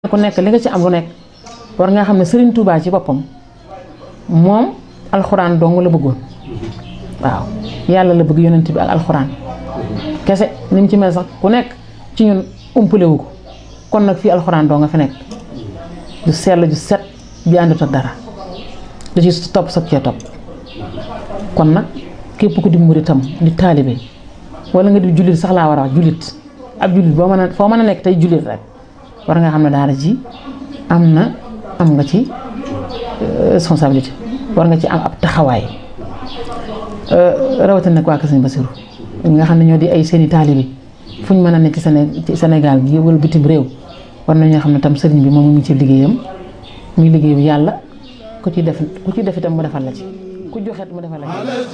ku nekk li nga ci am lu nekk war nga xam ne Serigne Touba ci boppam moom alxuraan dong la bëggoon waaw yàlla la bëgg yonent bi ak alxuraan kese ni mu ci mel sax ku nekk ci ñun umpale wu ko kon nag fii alxuraan doo nga fi nekk ju sell ju set bi àndut ak dara da ci topp sag cee topp kon nag képp ku di murit tam di taalibe wala nga di jullit sax laa war a wax jullit ab jullit boo mën a foo mën a nekk tey jullit rek war nga xam ne daara ji am na am nga ci responsabilité war nga ci am ab taxawaay rawatina nag waa Kër Sëñ Basiru ñi nga xam ne ñoo di ay seeni taalibe fu ñu mën a nekk ci ci Sénégal gi wala bitim réew war nañoo xam ne tam sëriñ bi moom mu ngi ci liggéeyam muy liggéey bi yàlla ku ci def ku ci def itam mu defal la ci ku joxet mu defal la ci